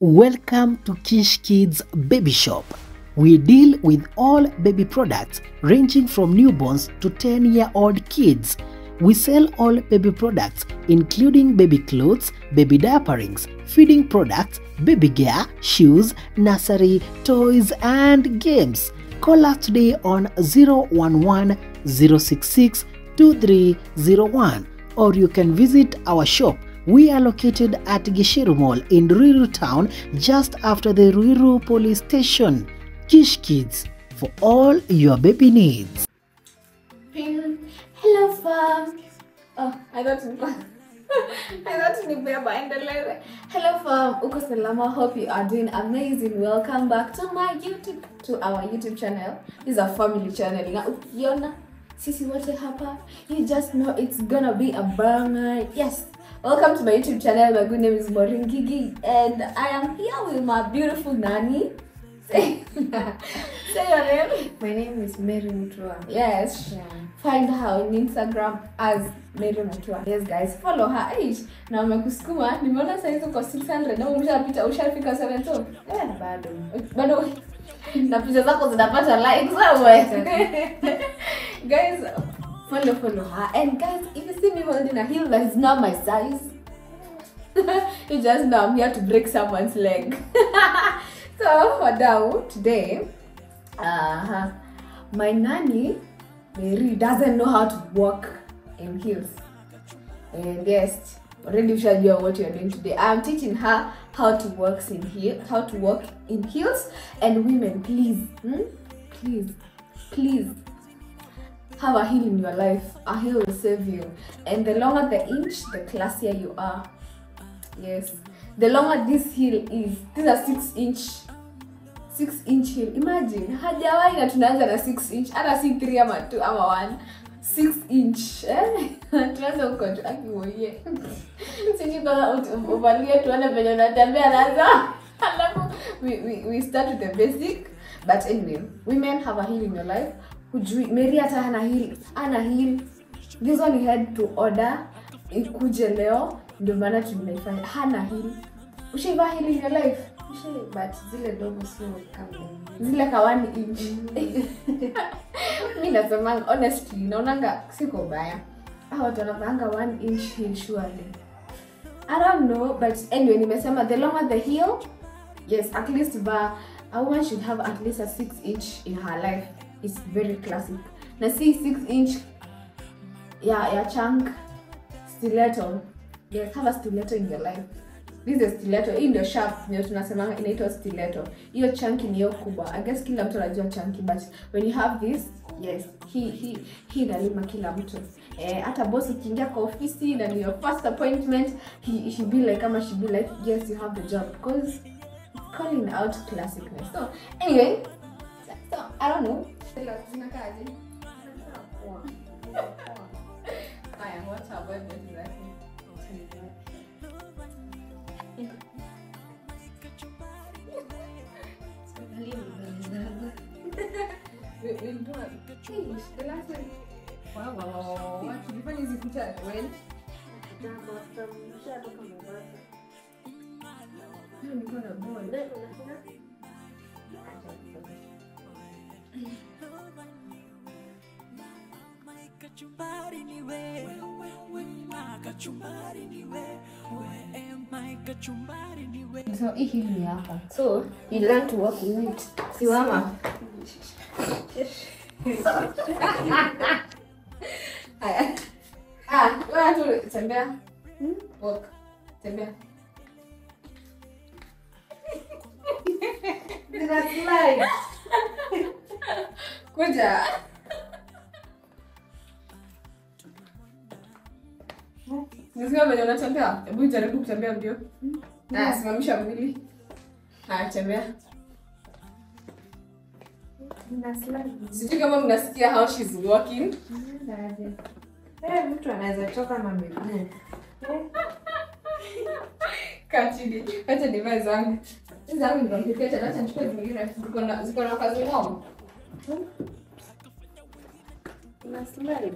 Welcome to Kish Kids Baby Shop. We deal with all baby products ranging from newborns to 10 year old kids. We sell all baby products, including baby clothes, baby diaperings, feeding products, baby gear, shoes, nursery, toys, and games. Call us today on 011 066 2301 or you can visit our shop. We are located at Gishiru Mall in Ruiru town just after the Ruiru police station. Kish Kids for all your baby needs. Pin. Hello fam. Oh, I thought ni I thought ni beba endeleze. Hello fam. Uko salama. Hope you are doing amazing. Welcome back to my YouTube to our YouTube channel. This is a family channel. Na ukiona sisi wote hapa, you just know it's gonna be a banger. Yes. Welcome to my YouTube channel. My good name is Maureen Gigi and I am here with my beautiful nanny. Say, say your name. My name is Mary Mutua. Yes. Yeah. find her on instagram as mary mutua yes guys follow her age na wamekusukuma nimeona saizi uko 600 na umeshapita ushafika 7 so Eh, bado. bado na picha zako zinapata likes wewe guys follow follow her and guys if you see me holding a heel that is not my size you just know i'm here to break someone's leg so wadau today uh, my nanny Mary doesn't know how to walk in heels. And yes, already ushajua what you're doing today. I'm teaching her how to walk in heel, how to walk in heels. And women, please, hmm? please, please have a heel in your life. A heel will save you. And the longer the inch, the classier you are. Yes. The longer this heel is, this is a six inch 6 inch heel imagine hajawahi na tunaanza na 6 inch hata si 3 ama 2 ama 1 6 inch eh? tuanze huko tu akiwoie siji kama ut- uvalie tuone venye unatembea nazo alafu we, we, we start with the basic but anyway women have a heel in your life hujui mary hata hana heel ana heel this one he had to order ikuje leo ndio maana tunaifanya hana heel ushaivaa heel in your life Usually, but zile dogo sio kama zile ka one inch mi nasemanga honestly naonanga siko baya Hao watu wanavaanga one inch heel surely i don't know but anyway nimesema the longer the heel yes at least va a woman should have at least a six inch in her life it's very classic na si six inch ya ya chunk stiletto yes have a stiletto in your life this is stiletto hii ndio sharp ndio tunasemanga inaitwa stiletto hiyo chunky ni hiyo kubwa i guess kila mtu anajua chunky but when you have this yes hii hii hii inalima kila mtu eh, hata boss ukiingia kwa ofisi na ni your first appointment he, he be like kama she be like yes you have the job because it's calling out classicness so anyway so, so i don't know zinakaaje haya what about this exactly We- we'll do a- Hey, the last one. Wow, wow, wow, wow, wow. Tulifanya hizi kucha when? Hiyo nilikuwa na ball. kachumbari ni wewe kachumbari ni wewe my kachumbari ni wewe So hii hili ni hapa. So you learn to walk with it. Simama. Haya. Ah, wewe tu tembea. Walk. Tembea. Zina slide. Kuja. Nisikia venye unatembea. Hebu jaribu kutembea mbio. Haya, simamisha mwili. Haya, tembea. Sijui kama mnasikia how she's walking. Eh, mtu anaweza toka na miguu. Kaa chini. Acha nivae zangu. Hizi zangu nikampikia tena, acha nichukue zingine. Ziko na ziko na kazi ngumu. Una slide.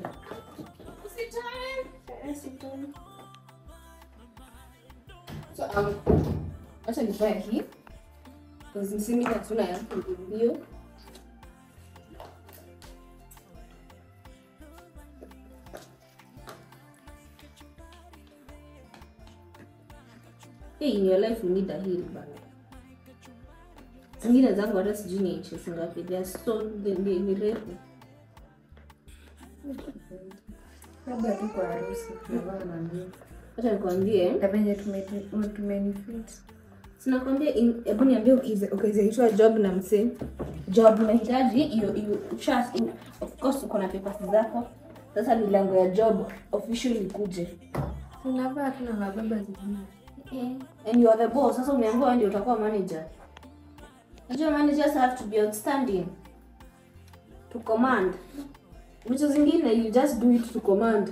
Usitoe. So, um, acha nivae hii Because msimu hatuna ya mbio Hey, in your life you need a heel bana. Zingine zangu hata sijui ni inches ngapi. They are so ni, ni, ni refu. Labda tu kwa harusi tunavaa na mbio. Acha nikwambie. Na venye tume- tumenifit. Sinakwambia in- hebu niambie ukize- ukizaitwa job na msee. Job unahitaji hiyo hiyo usha of course uko na papers zako. Sasa milango ya job officially kuje. Tunavaa tu na mababa zingine. And you are the boss. Sasa umeambiwa wewe ndio utakuwa manager. Unajua managers have to be outstanding. To command. Vitu zingine you just do it to command.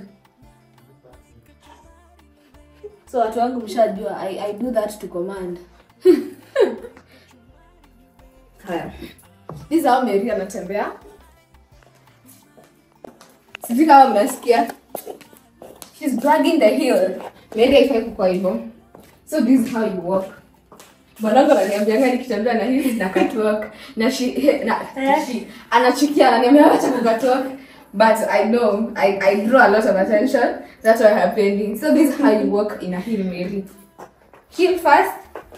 So watu wangu mshajua I, I do that to command. Haya. This is how Mary anatembea. Sijui kama mnasikia. She's dragging the heel. Mary haifai kukua hivyo. So this is how you walk. Mwanangu ananiambianga nikitembea na hivi na catwalk na she he- na she anachukia ananiambia acha ku catwalk but I know I, I draw a lot of attention that's why I'm pending. So this is how you walk in a heel Mary. Heel first.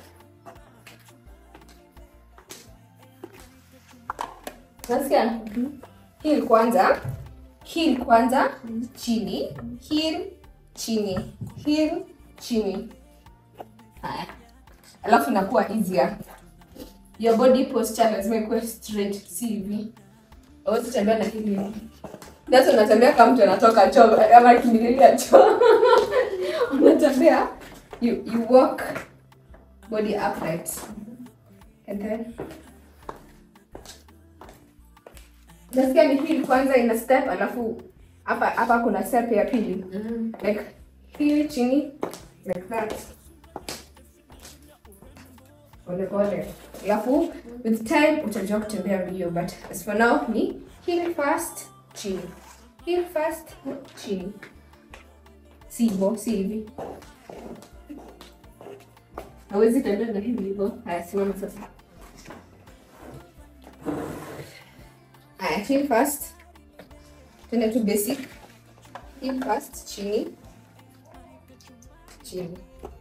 Nasikia? Heel kwanza. Heel kwanza chini. Heel chini. Heel chini. Haya. Alafu inakuwa easier. Your body posture lazima ikuwe straight, si hivi. Hawezi tembea na hivi. That's unatembea kama mtu anatoka choo ama kimbililia choo. Unatembea you you walk body upright. And then Nasikia ni heel kwanza ina step alafu hapa hapa kuna step ya pili. Like heel chini like that pole pole alafu with time utajua kutembea mbio but as for now ni heel fast chini heel fast chini si hivyo si hivi hawezi tembea na hivi hivyo haya simama sasa haya heel fast tena tu basic heel fast chini chini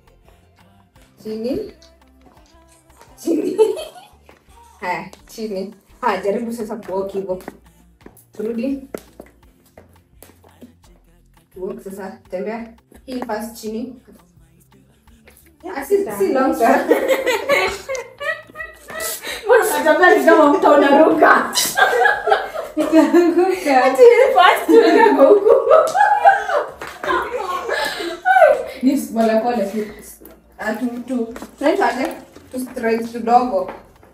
chini chini haya chini haya jaribu sasa kuwalk hivyo turudi tuwalk sasa tembea hii fast chini Ah, si, si long sana. Mbona unatembea ni kama mtu unaruka Itaanguka. Ati hii fast tunaenda kwa huku ni pole pole tu Ah, tu tu tunaitaje tu straight kidogo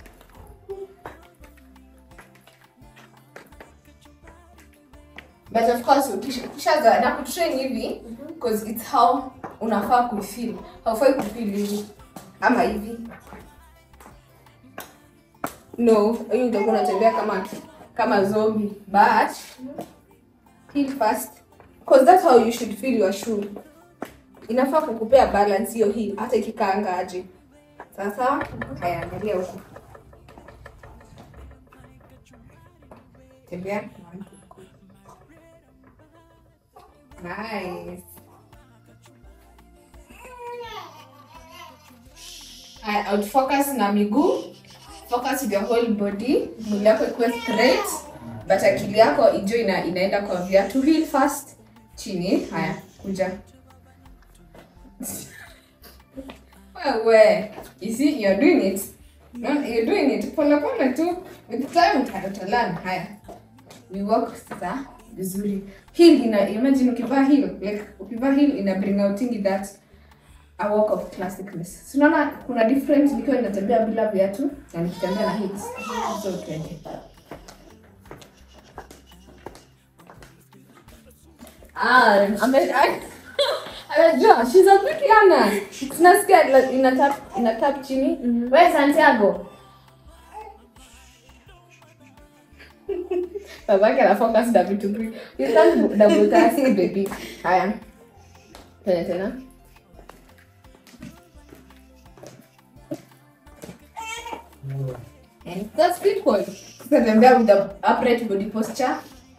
but of course ukisha- ukishazoea na kutrain hivi because it's how unafaa kuifeel haufai kufeel hivi ama hivi no hiyo utakuwa unatembea kama kama zombie but feel fast because that's how you should feel your shoe inafaa kukupea balance hiyo hii hata ikikaanga aje sasa haya angalia huku tembea nice haya out focus na miguu focus with your whole body mwili yako ikuwe straight but akili yako ijue ina, inaenda kwa viatu heel fast chini haya kuja wewe you see you're doing it no, you're doing it pole pole tu with time uta- utalearn haya we walk sasa vizuri heel ina imagine ukivaa heel like ukivaa heel ina bring outingi that a walk of classicness so unaona kuna different nikiwa ninatembea bila viatu na nikitembea na heels so twende Ah, ame- a- anajua she's a good learner. Tunasikia la- ina tap ina tap chini. Wewe Santiago. Babake ana focus na vitu vingi. You can't double task baby. Haya. Tena tena. And that's people. Tutatembea with the upright body posture.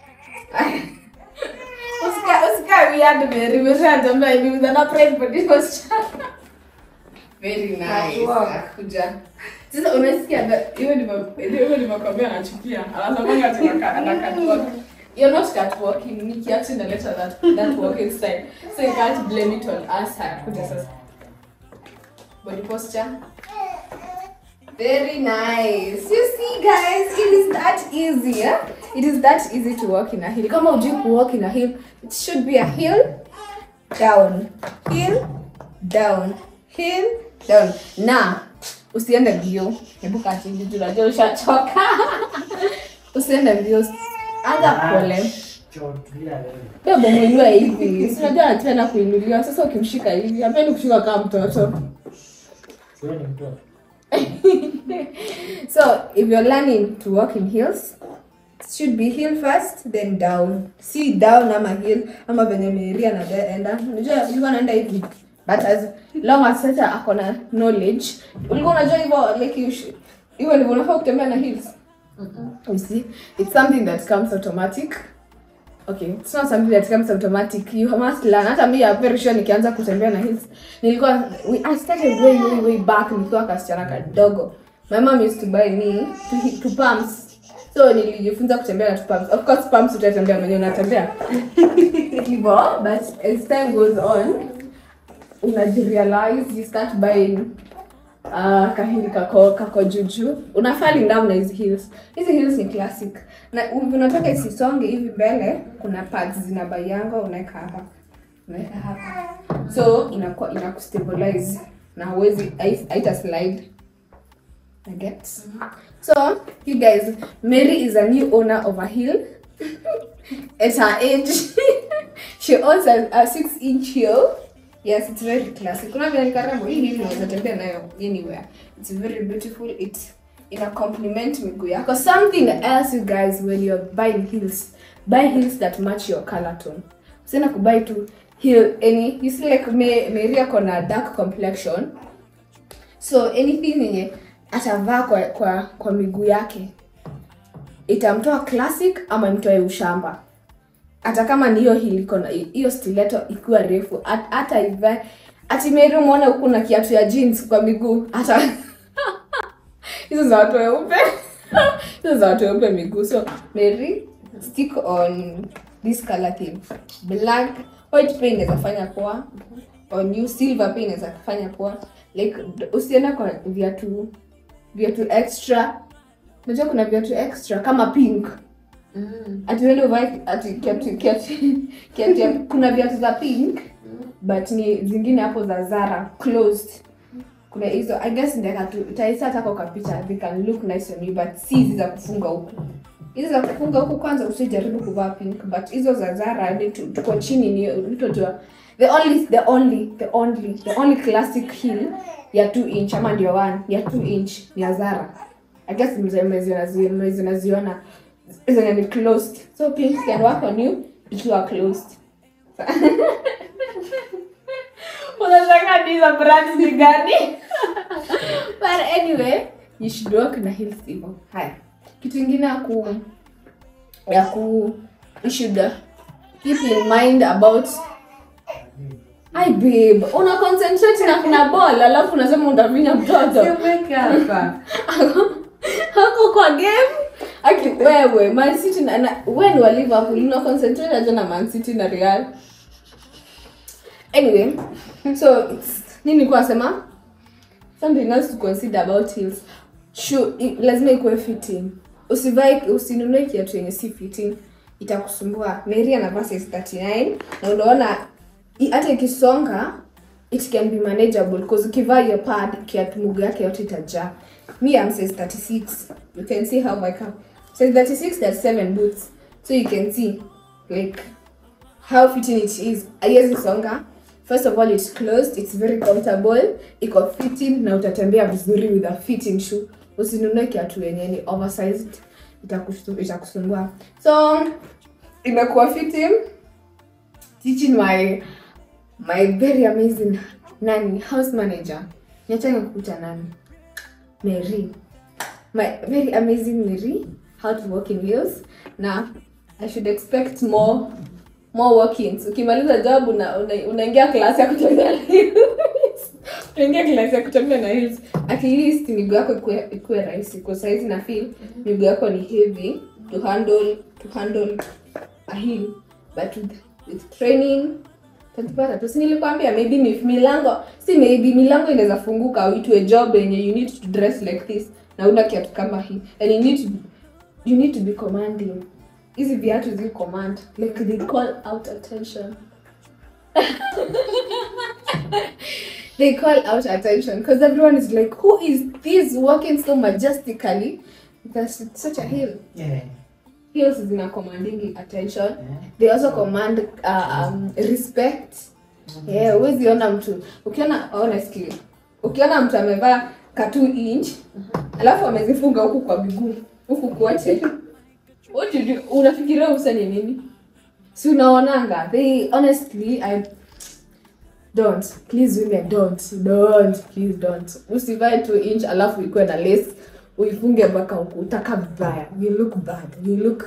Usika usika weird Mary, umeshatembea hivi with an upright body posture. Very nice. Catwalk. Akuja. Sasa unasikia that- hiyo ni hiyo ni makwambia anachukia. Anasema ati anaka- ana catwalk. You're not catwalking. Nikki actually inaleta that that walking style. So you can't blame it on us. Akuja sasa. Body posture. Very nice. You see, guys, it is that easy. Yeah? It is that easy to walk in a hill. Kama ujui ku walk in a hill, it should be a hill, down, hill, down, hill, down. Na usiende mbio. Hebu kaa chini juu unajua ushachoka. usiende mbio. Anza pole. Bebo mwenyewe hivi. Si unajua anapenda kuinuliwa. Sasa ukimshika hivi, hapendi kushika kama mtoto. So if you're learning to walk in heels, it should be heel first, then down. See down ama heel ama venye Mary anaenda. Unajua ulikuwa anaenda hivi. But as long as sasa ako na knowledge, ulikuwa unajua hivyo like you should- hivyo ndivyo unafaa kutembea na heels. You see, it's something that comes automatic. Okay, it's not something that comes automatic. You must learn. Hata mimi I'm very sure nikianza kutembea na heels. Nilikuwa we, I started way way way back nikiwa kasichana kadogo. My mom used to buy me to, hi- to pumps. So nilijifunza kutembea na to pumps. Of course pumps utatembea mwenyewe unatembea. Hivyo, but as time goes on, unajirealize you start buying uh, kahili kako kako juju unafali down na hizi heels hizi heels ni classic na u- unataka isisonge hivi mbele kuna pads zinabayangwa unaweka hapa unaweka hapa so inakuwa inakustabilize na huwezi hai- haita slide I get so you guys Mary is a new owner of a heel at her age she owns a, a six inch heel yes it's very classic kuna vile ni karibu hii hivi unaweza tembea nayo anywhere it's very beautiful it ina compliment miguu yako something else you guys when you're buying heels buy heels that match your color tone usienda kubuy tu heel any you see like me Mary ako na dark complexion so anything yenye atavaa kwa, kwa, kwa miguu yake itamtoa classic ama imtoe ushamba hata kama ni hiyo hiliko na hiyo stiletto ikiwa refu hat- hata ivae ati Mary umeona huku na kiatu ya jeans kwa miguu hata hizo za watu weupe hizo za watu weupe miguu so Mary stick on this color theme black white pia inaweza fanya poa on you silver pia inaweza fanya poa like usienda kwa viatu viatu extra unajua kuna viatu extra kama pink ati uende uvae ati kiatu kiatu kiatu ya- kuna viatu za pink but ni zingine hapo za Zara closed kuna hizo i guess ndeka tu utaisa hata kwa picha they can look nice on you but si hizi za kufunga huku hizi za kufunga huku kwanza usijaribu kuvaa pink but hizo za Zara ni tu- tuko chini ni utojua the only the only the only the only classic heel ya 2 inch ama ndio one ya 2 inch ni ya Zara i guess mzee mmeziona zi- mmeziona ziona zenye ni closed so pink can work on you ikiwa closed unataka ni za brand ni gani but anyway you should work na heels hivyo haya kitu ingine ya ku ya ku you should uh, keep in mind about Ai babe, una concentrate na kuna ball alafu unasema utavinya mtoto. Siweke hapa. Hako kwa game. Aki wewe Man City na, na wewe ni wa Liverpool una concentrate aje na Man City na Real. Anyway, so it's nini kwa sema? Something else to consider about heels. Shoe i- lazima ikuwe fitting. Usivae usinunue kiatu yenye si fitting itakusumbua. Mary anavaa size 39 na unaona i- hata ikisonga it can be manageable because ukivaa hiyo pad kiatu mguu yake yote itajaa. Me I'm size 36. You can see how I come. Size 36 that's 7 boots. So you can see like how fitting it is haiwezi songa first of all it's closed it's very comfortable iko fitting na utatembea vizuri with a fitting shoe usinunue kiatu yenye ni oversized itakusu- itakusumbua so imekuwa fitting teaching my my very amazing nani house manager niachane kukuta nani mary my very amazing Miri how to walk in heels na I should expect more more walk-ins ukimaliza job una, una, unaingia class ya kutembea na heels unaingia class ya kutembea na heels at least miguu yako ikuwe ikuwe rahisi kwa saizi na feel miguu yako ni heavy to handle to handle a heel but with, with training tatupata tu si nilikwambia maybe mi- milango si maybe milango inaweza funguka uitue job yenye you need to dress like this na una kiatu kama hii and you need to, you need to be commanding hizi viatu zi command like they call out attention they call out attention because everyone is like who is this walking so majestically that's such a hill Yeah. heels zina commanding attention they also command uh, um, respect yeah huwezi ona mtu ukiona honestly ukiona mtu amevaa ka 2 inch alafu amezifunga huku kwa miguu huku kote what do you do? unafikiria usa ni nini si unaonanga they honestly i don't please women don't don't please don't usivae 2 inch alafu ikuwe na lace uifunge mpaka huku utaka vibaya you look bad you look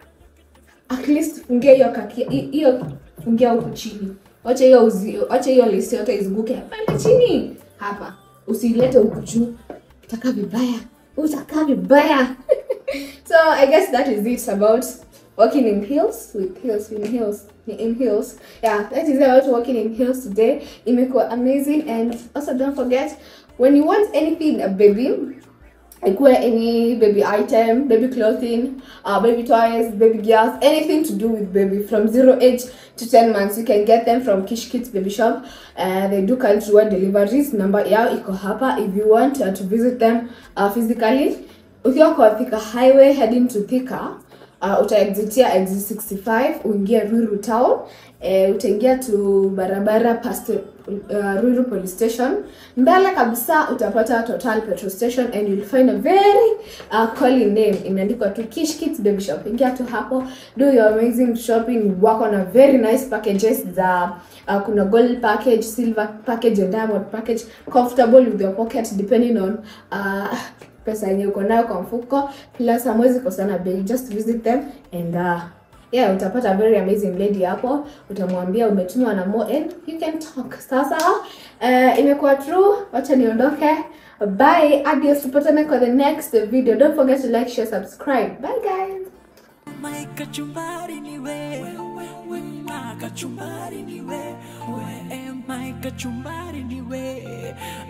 at least fungia hiyo kakia hi- hiyo fungia huku chini wacha hiyo uzi- wacha hiyo lace yote izunguke pale chini hapa usilete huku juu utaka vibaya utaka vibaya so i guess that is it about walking in heels with heels in heels in heels yeah that is about walking in heels today imekuwa amazing and also don't forget when you want anything a baby ikuwe any baby item baby clothing uh, baby toys baby gears anything to do with baby from zero age to 10 months you can get them from kish kids baby shop uh, they do countrywide deliveries number yao iko hapa if you want uh, to visit them uh, physically ukiwa kwa thika highway heading to thika uh, utaexitia exit 65 uingie ruiru town eh, utaingia tu barabara past uh, ruiru police station mbele kabisa utapata total petrol station and you'll find a very uh, calling name imeandikwa tu kish kids baby shop ingia tu hapo do your amazing shopping wako na very nice packages za uh, kuna gold package silver package and diamond package comfortable with your pocket depending on uh, pesa yenye uko nayo kwa mfuko plus hamwezi kosana bei just visit them and uh, yeah utapata a very amazing lady hapo utamwambia umetumwa na mo and you can talk sasa uh, imekuwa true wacha niondoke bye adios tupatane kwa the next video don't forget to like share subscribe bye guys My kachumbari ni we, my kachumbari ni we, we my kachumbari ni we,